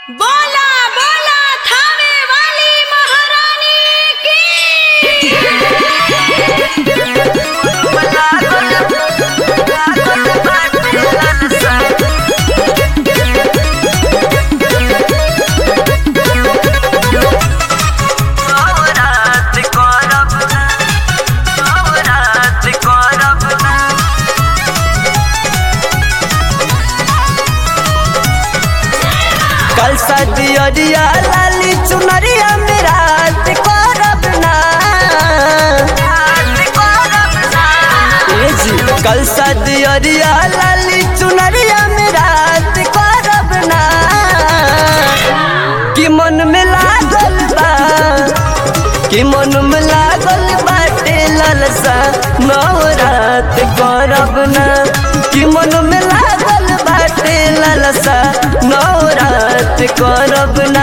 बोला बोला थावे वाली महारानी की कल सदिया लाली चुनरिया मेरा करब ना ए जी कल सदिया लाली चुनरिया मेरा करब ना कि मन में लागल बा कि मन में लागल बाटे ललसा नवरात करब ना कि मन में लागल बाटे ललसा नवरात करब ना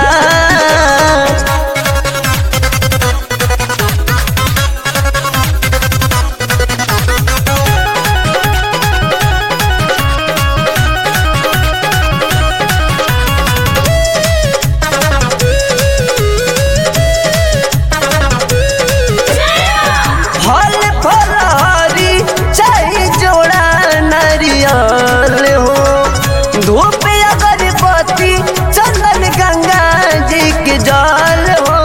फल फलहरी चाहे जोड़ा नारियल हो धूप अगरबत्ती चंदन गंगा जी के जल हो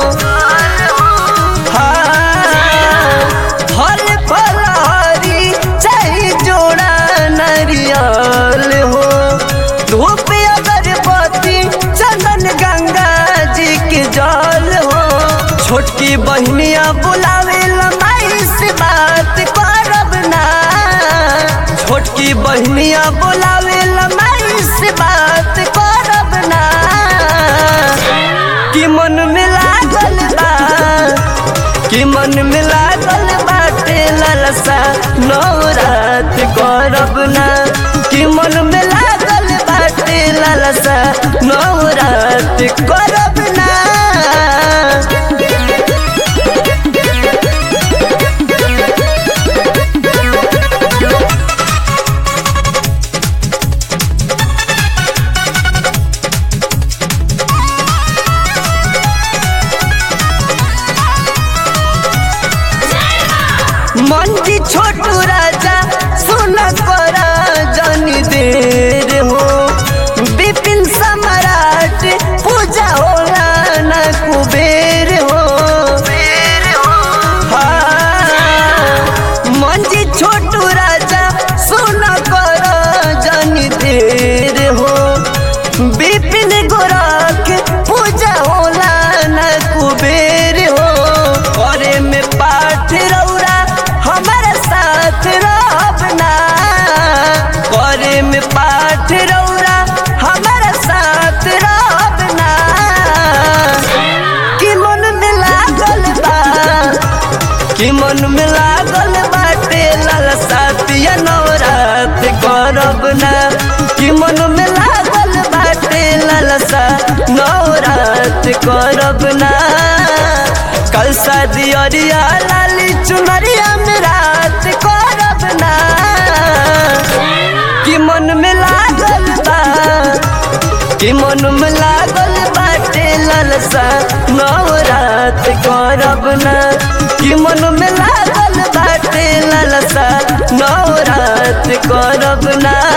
हाँ, फल फलहरी चाहे जोड़ा नारियल हो धूप अगरबत्ती चंदन गंगा जी के जल हो छोटकी बहनिया बुलावे लमाई से बात करब ना छोटकी बहनिया बुलावे लमाई से बात करब ना कि मन में लागल बा कि मन में लागल बाटे ललसा नवरात करब ना कि मन में लागल बाटे ललसा नवरात करब ना मंजी छोटू राजा सुन कर जनी देर हो विपिन सम्राट पूजा होला न कुबेर हो हाँ, मंजी छोटू राजा सुन कर जनी देर हो विपिन गोरख पूजा होला न कुबेर हो करे में पाठ रौरा हमारे साथ रहबना करे में पाठ रौरा हमारे साथ रहबना कि मन में लागल बा कि मन में लागल बाटे ललसा पिया नवरात करब ना कि मन में लागल बाटे ललसा नवरात करब ना कल शादी अरिया लाली चुनरिया में रात करब ना कि मन में लागल बा कि मन में लागल बाटे ललसा नवरात करब ना कि मन में लागल बाटे ललसा नवरात करब ना